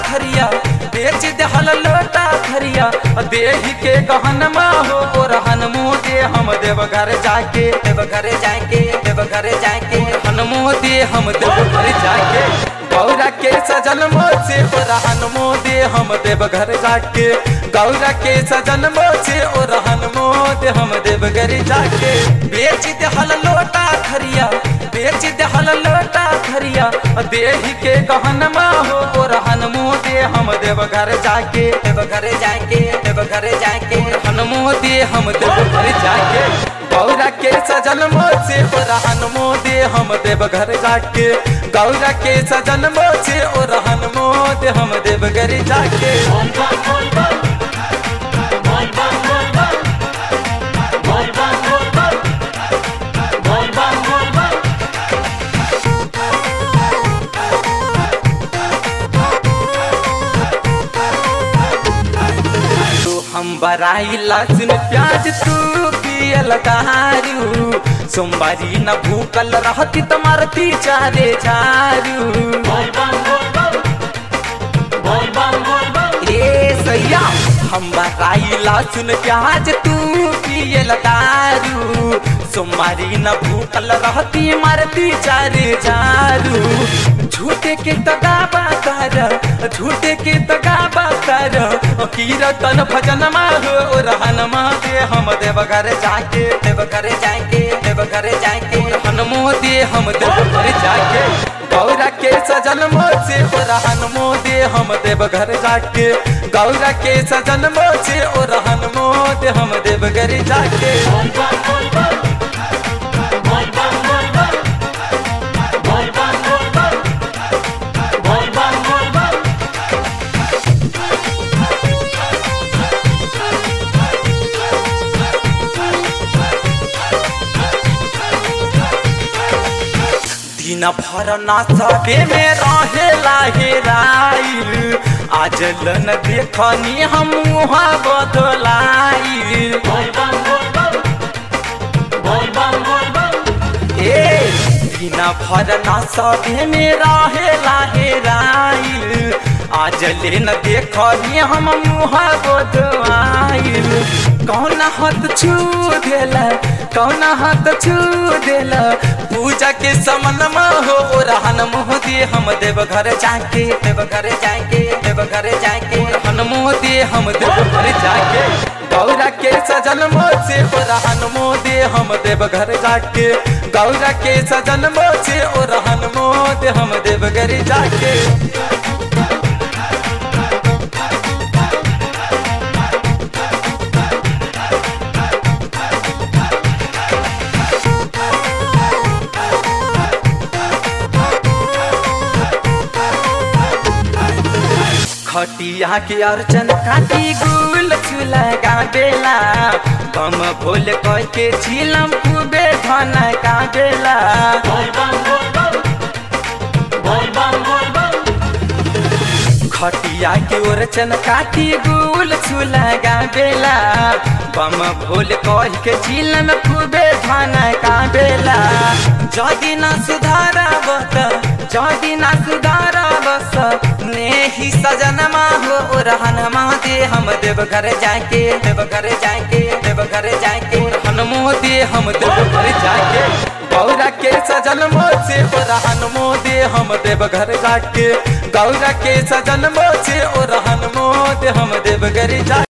खरिया बेच दहल लोटा खरिया देही के गहनमा हो ओरहन मुँह दे हम देव घर जाके देव घर जाके देव घर जाके हनुमो दे हम देव घर जाके गौरा के सजन मोचे ओरहन मुँह दे हम देव घर जाके गौरा के सजन मोचे ओरहन मुँह दे हम देव घर जाके बेच दहल लोटा खरिया बेच दहल लोटा खरिया देही के गहनमा हो ओरहन मुँह दे हम देव घर जाके देव घर जाके देव घर जाके हनुमो दे हम देव घर जाके गौरा के सजन मोचे ओरहन मुँह दे हम देव घर जाके गौरा के सजन मोचे ओरहन मुँह दे हम देव घर जाके तू हम बराई लहसुन प्याज तू पियल दारू सोमवारी न भूकल रहती तुम्हारती चारे चारू ए सैया हम बराई लहसुन प्याज तू पियल दारू सोमवारी न भूकल रहती मरती चारे चारू झूठे के तगाबा कर झूठे के तगाबा कर कीरतन भजन हो रहन दे हम देव घर जाके देव घर जाके देव घर जाके हनुमो दे हम देव घर जाके गौरा के सजन मोचे रहन दे हम देव घर जाके गौरा के सजन मोचे रहन दे हम देव घर जाके दिन भर ना सबे में रहे लाहेराइल आज लन देखनी हम मुहा बदलाइल ए दिन भर ना सबे में रहे लाहेराइल आज लेन देखनी हम मुहा बदलाइल कौन हाथ छू देला कौन हाथ छू देला पूजा के समन हो रहन मुँह दे हम देव घर जाके देव घर जाके देव घर जाके रहन मुँह दे हम देव घर जाके गौरा के सजन मोचे रहन मुँह दे हम देव घर जाके गौरा के सजन मोचे रहन मुँह दे हम देव घर जाके खटिया के अर्चन काटी गुल चूल्हा गाबेला बम भोल कह के झिलम खूबे धन गाबेला खटिया के ओरचन काटी गुल चूल्हा गाबेला बम भोल कह के झिलम खूबे धन गाबेला जदि न सुधारा बत जदि न सुधारा बस ने ही सजनमा हो रहन दे हम देव घर जाके देव घर जाके देव घर जाके हनुमो दे हम देव घर जाके गौरा के सजन मोचे रहन दे हम देव घर जाके गौरा के सजन मोचे रहन दे हम देव घर जाके